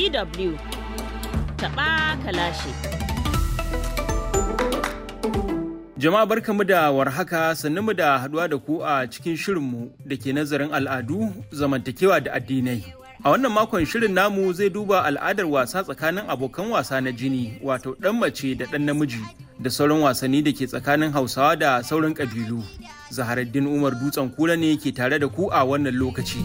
DW taɓa kalashi. Jama'a barkamu da warhaka mu da haduwa da ku a cikin shirinmu da ke nazarin al'adu, zamantakewa da addinai. A wannan makon shirin namu zai duba al'adar wasa tsakanin abokan wasa na jini wato ɗan mace da ɗan namiji da sauran wasanni da ke tsakanin Hausawa da sauran ƙabilu. Zaharaddin Umar Dutsen Kura ne ke tare da ku a wannan lokaci.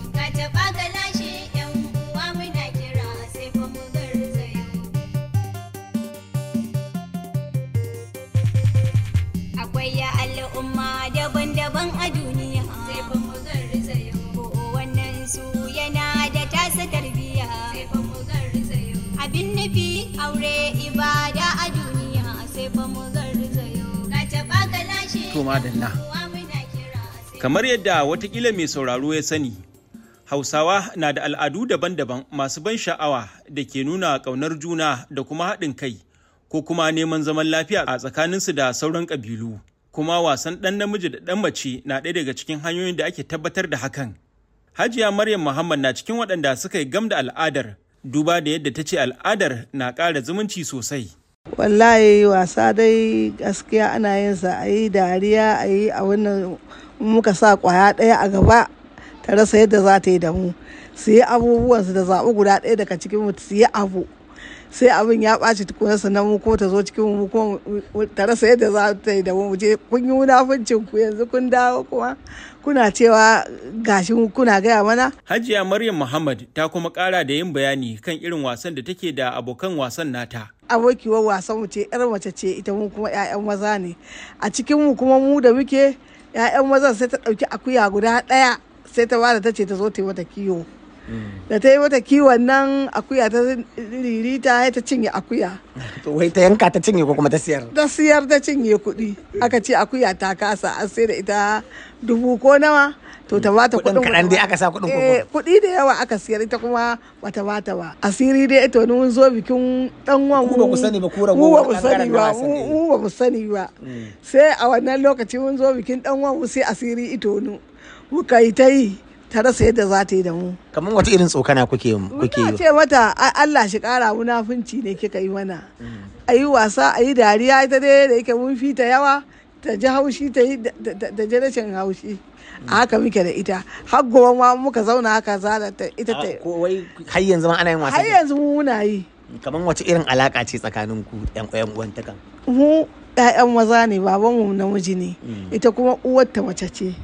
Akwai ya al'umma daban-daban a duniya. Sai fa mu garzayo. Ko wannan su yana da tasa tarbiyya. Sai fa mu garzayo. Abin nufi aure ibada a duniya. Sai fa mu garzayo. Ka taɓa ka lashe. To madalla. Uwa muna kira. Sai Kamar yadda watakila mai sauraro ya sani, Hausawa na da al'adu daban-daban masu ban sha'awa da ke nuna ƙaunar juna da kuma haɗin kai ko kuma neman zaman lafiya a tsakaninsu da sauran ƙabilu. Kuma wasan ɗan namiji da ɗan mace na ɗaya daga cikin hanyoyin da ake tabbatar da hakan. Hajiya Maryam Muhammad na cikin waɗanda suka yi gam da al'adar, duba da yadda ta ce al'adar na ƙara zumunci sosai. wallahi wasa dai gaskiya ana yin sa a yi dariya a yi a wannan muka sa kwaya ɗaya a gaba ta rasa yadda za ta yi da mu su yi abubuwan su da zaɓi guda ɗaya daga cikin mu su yi abu sai abin ya ɓaci tukunan sannan mu kuma ta zo cikin mu kuma ta rasa yadda za ta yi da mu mu je kun yi munafuncin ku yanzu kun dawo kuma kuna cewa gashi kuna gaya mana Hajiya Maryam Muhammad ta kuma ƙara da yin bayani kan irin wasan da take da abokan wasan nata. abokiyar wasan mu ce yar mace ce ita mu kuma 'ya'yan maza ne a cikin mu kuma mu da muke 'ya'yan mazan sai ta ɗauki akuya guda ɗaya sai ta bada ta ce ta zo ta yi mata kiwo da ta yi mata kiwon nan akuya ta ririta ta cinye akuya To wai ta yanka ta cinye ko kuma ta siyar? ta siyar ta cinye kuɗi aka ce akuya ta kasa an sai da ita dubu ko nawa to ta bata Kuɗin kuɗin kaɗan dai aka sa kuɗin Eh, koko. kuɗi da yawa aka siyar ita kuma bata bata ba asiri dai ito mun zo bikin dan wan Ku ba ku sani ba, ku ragowar mu ba mu ɓangaren sani na ba wasanni. mu mu ba mu sani ba sai a wannan lokaci mun zo bikin dan wan sai asiri ito nu muka yi ta yi ta rasa yadda za ta yi da mu Kamar wata irin tsokana kuke kuke Muna yi. ce mata "A- Allah shi kara munafunci ne kika yi mana a yi wasa a yi dariya ita dai da yake mun fita yawa ta ji haushi ta yi da- da da ji rashin haushi a haka muke da ita har gobe ma muka zauna haka zana ta ita ta Ah, Ko wai har yanzu ma ana yin har wasa. yanzu mu muna yi Kamar wace irin alaka ce tsakanin ku ƴan ƴan uwantakan? mu ƴaƴan maza ne babanmu namiji ne ita kuma uwarta mace ce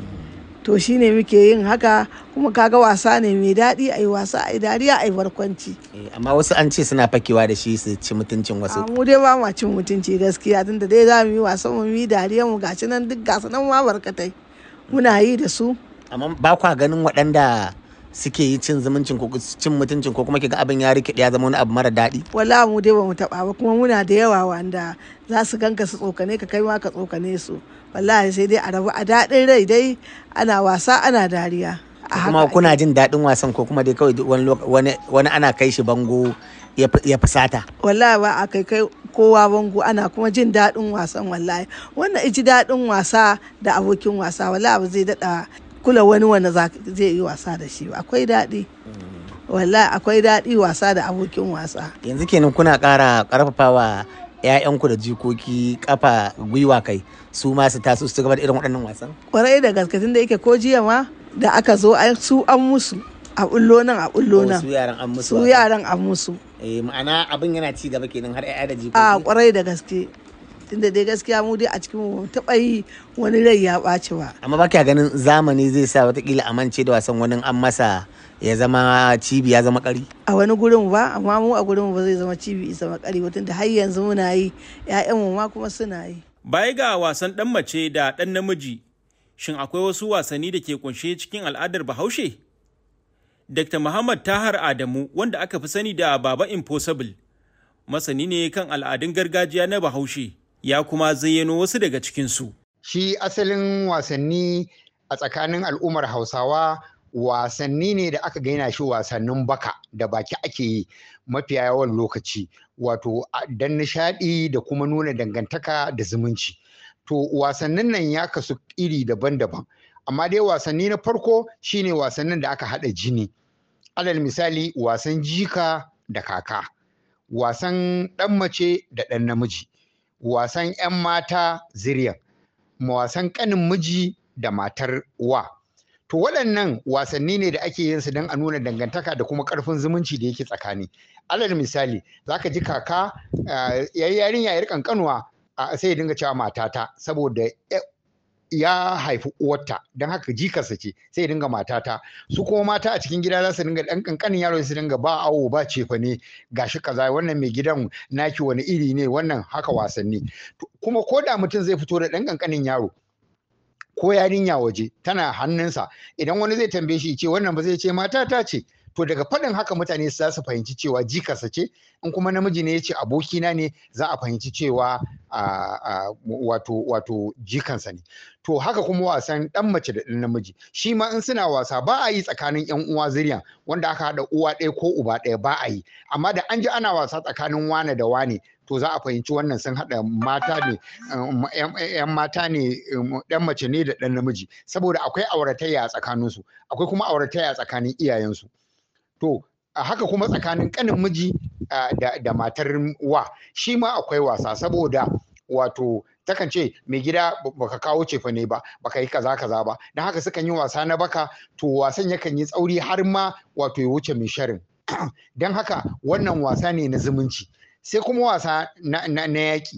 to shine muke yin haka kuma kaga wasa ne mai daɗi a yi wasa a yi dariya a yi barkwanci Eh, Amma wasu an ce suna fakewa da shi su ci mutuncin wasu. a mu dai ba ma cin mutunci gaskiya tunda dai za mu yi wasan mu yi dariya mu gashi nan duk gasu nan ma barkatai muna yi da su Amma ba kwa ganin waɗanda suke yi cin zumuncin ko cin mutuncin ko kuma kiga abin ya rikide ya zama wani abu mara daɗi. wala mu dai ba mu taba ba kuma muna da yawa wanda za su ganka su tsokane ka kai ma ka tsokane su wallahi sai dai a rabu a daɗin rai dai ana wasa ana dariya a Kuma haka kuna jin daɗin wasan ko kuma dai kawai wani loka- wani wani ana kai shi bango ya fi- ya fusata. wallahi ba a kai kai kowa bango ana kuma jin daɗin wasan wallahi wannan iji daɗin wasa da abokin wasa wallahi ba zai daɗa kula wani wanda za- zai yi wasa da shi ba akwai daɗi wallahi akwai daɗi wasa da abokin wasa yanzu kenan kuna ƙara ƙarfafawa 'ya'yanku da jikoki kafa gwiwa kai su ma su taso su gaba da irin waɗannan wasan kwarai da gaske tun da yake ko jiya ma da aka zo ai su an musu a bullo nan a bullo Oh, nan su yaran an musu su wasan. yaran an musu eh ma'ana abin yana ci gaba kenan har 'ya'ya da a jikoki kwarai da gaske tunda dai gaskiya mu dai a cikin mu taɓa yi wani rai ya ɓaci ba amma ba kya ganin zamani zai sa watakila a mance da wasan wani an masa ya zama cibi ya zama ƙari a wani gurin ba amma mu a gurin ba zai zama cibi isa makari ba tunda har yanzu muna yi ƴaƴanmu ma kuma suna yi Baya ga wasan ɗan mace da ɗan namiji, shin akwai wasu wasanni da ke kunshe cikin al'adar Bahaushe? Dr. Muhammad Tahar Adamu, wanda aka fi sani da Baba Impossible, masani ne kan al'adun gargajiya na Bahaushe, ya kuma zayyano wasu daga cikinsu. shi asalin wasanni a tsakanin al'ummar hausawa wasanni ne da aka gaina shi wasannin baka da baki ake yi mafiya yawan lokaci wato a- don nishaɗi da kuma nuna dangantaka da zumunci to wasannin nan ya kasu iri daban-daban amma dai wasanni na farko shine wasannin da aka haɗa jini alal misali wasan jika da kaka wasan ɗan mace da ɗan namiji wasan 'yan mata ziryan wasan ƙanin miji da matar wa to waɗannan wasanni ne da ake yin su don a nuna dangantaka da kuma ƙarfin zumunci da yake tsakani alal misali zaka ji kaka yayi yarinya yar kankanuwa sai ya dinga cewa matata saboda ya haifi uwarta don haka jikarsa ce sai ya dinga matata su kuma mata a cikin gida za su dinga ɗan ƙanƙanin yaro su dinga ba awo ba cefa ne gashi kaza wannan mai gidan naki wani iri ne wannan haka wasanni kuma ko da mutum zai fito da ɗan ƙanƙanin yaro ko yarinya waje tana hannunsa idan wani zai tambaye shi ce wannan ba zai ce matata ce to daga faɗin haka mutane za su fahimci cewa jikarsa ce in kuma namiji ne ya ce abokina ne za a fahimci cewa wato wato jikansa ne to haka kuma wasan ɗan mace da ɗan namiji shi ma in suna wasa ba a yi tsakanin yan uwa zuriya wanda aka haɗa uwa ɗaya ko uba ɗaya ba a yi amma da an ji ana wasa tsakanin wane da wane to za a fahimci wannan sun haɗa mata ne yan mata ne ɗan mace ne da ɗan namiji saboda akwai auratayya a tsakaninsu akwai kuma auratayya a tsakanin iyayensu to a haka kuma tsakanin ƙanin miji da matar wa shi ma akwai wasa saboda wato takan ce mai gida baka kawo cefa ne ba baka yi kaza kaza ba don haka sukan yi wasa na baka to wasan yakan yi tsauri har ma wato ya wuce mai sharin don haka wannan wasa ne na zumunci sai kuma wasa na yaƙi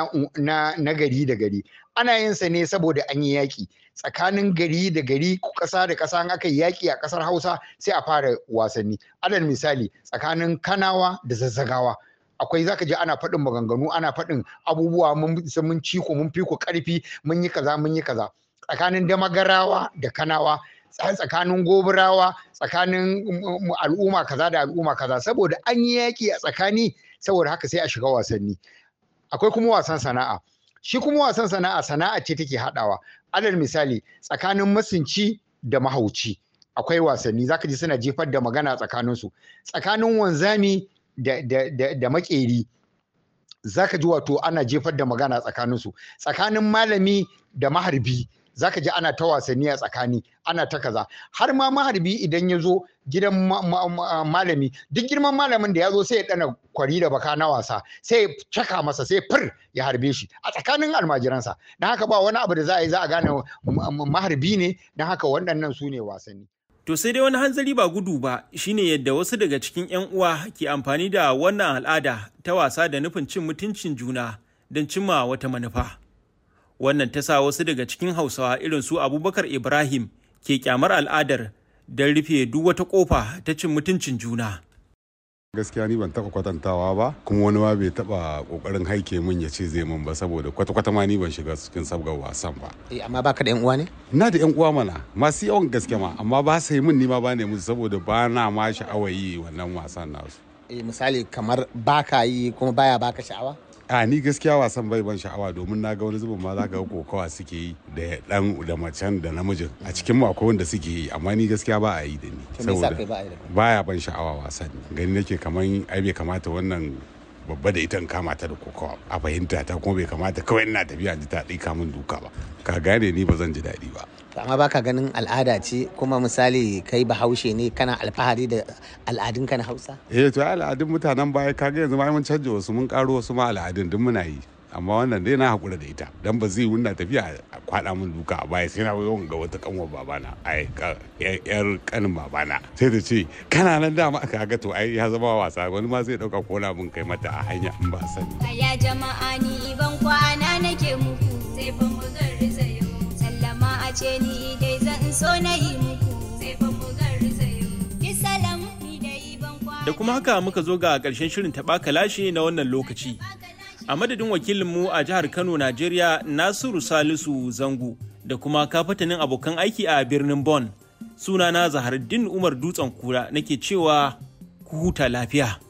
na gari da gari ana yin sa ne saboda an yi yaƙi tsakanin gari da gari ƙasa da ƙasa an aka yi yaƙi a ƙasar hausa sai a fara wasanni alal misali tsakanin kanawa da zazzagawa akwai zaka je ana faɗin maganganu ana faɗin abubuwa mun mun ci ku mun fi ku ƙarfi mun yi kaza mun yi kaza tsakanin damagarawa da kanawa tsakanin goburawa tsakanin al'umma kaza da al'umma kaza saboda an yi yaƙi a tsakani saboda haka sai a shiga wasanni akwai kuma wasan sana'a shi kuma wasan sana'a sana'a ce take haɗawa alal misali tsakanin masunci da mahauci akwai wasanni zaka ji suna jefar da magana tsakaninsu tsakanin wanzami da, da, da, da makeri zaka ji wato ana jefar da magana tsakaninsu tsakanin malami da maharbi zaka ji ana ta wasanni a tsakani ana ta kaza har ma maharbi idan ya zo gidan malami duk girman malamin da ya zo sai ya dana kwari da baka na wasa sai ya caka masa sai fir ya harbe shi a tsakanin almajiransa don haka ba wani abu da za a yi za a gane maharbi ne don haka waɗannan su ne wasanni To sai dai wani hanzari ba gudu ba shine yadda wasu daga cikin 'yan uwa ke amfani da wannan al'ada ta wasa da nufin cin mutuncin juna don cimma wata manufa. Wannan ta sa wasu daga cikin Hausawa irin su Abubakar Ibrahim ke kyamar al'adar don rufe duk wata kofa ta cin mutuncin juna. gaskiya ni ban taba kwatantawa ba kuma wani ma bai taba kokarin haike min ya ce zai min ba saboda kwata-kwata ma ni ban shiga cikin sabgar wasan ba Eh, amma baka da yan uwa ne? ina da yan uwa mana masu yawan gaske ma amma ba su yi min ni ma ba ne musu saboda ba na ma sha'awar yi wannan wasan nasu Eh, misali kamar baka yi kuma baya baka sha'awa? a ni gaskiya wasan bai ban sha'awa domin na ga wani zubin ma za ka ga kokawa suke yi da dan da macen da namijin a cikin mu akwai wanda suke yi amma ni gaskiya ba a yi da ni To me yasa kai ba a yi da kai? baya ban sha'awa wasan gani nake kaman ai bai kamata wannan babba da ita in kama ta da kokawa a fahimta ta kuma bai kamata kawai ina tafiya ji ta ɗika min duka ba ka gane ni ba zan ji daɗi ba To, amma baka ganin al'ada ce kuma misali kai bahaushe ne kana alfahari da al'adunka na hausa? eh to ai al'adun mutanen baya kaga yanzu ma mun canja wasu mun karo wasu ma al'adun duk muna yi amma wannan dai na hakura da ita dan ba zai wunna tafiya a kwada min duka a baya sai na yawan ga wata kanwar babana ai ka- yar yar kanin babana sai ta ce kana nan dama kaga to ai ya zama wasa wani ma zai dauka kona mun kai mata a hanya in ba sani Aya jama'a ni ban kwana nake muku sai fa mu garzayo sallama a ce ni dai zan so na yi muku sai fa mu garzayo ki salam ni dai ban kwana Da kuma haka muka zo ga ƙarshen shirin taɓa kalashe na wannan lokaci. A madadin wakilinmu a jihar Kano, Najeriya, Nasiru Salisu Zango da kuma kafatanin abokan aiki a birnin Bon. Sunana Zaharuddin Umar Dutsen Kura nake cewa ku huta lafiya.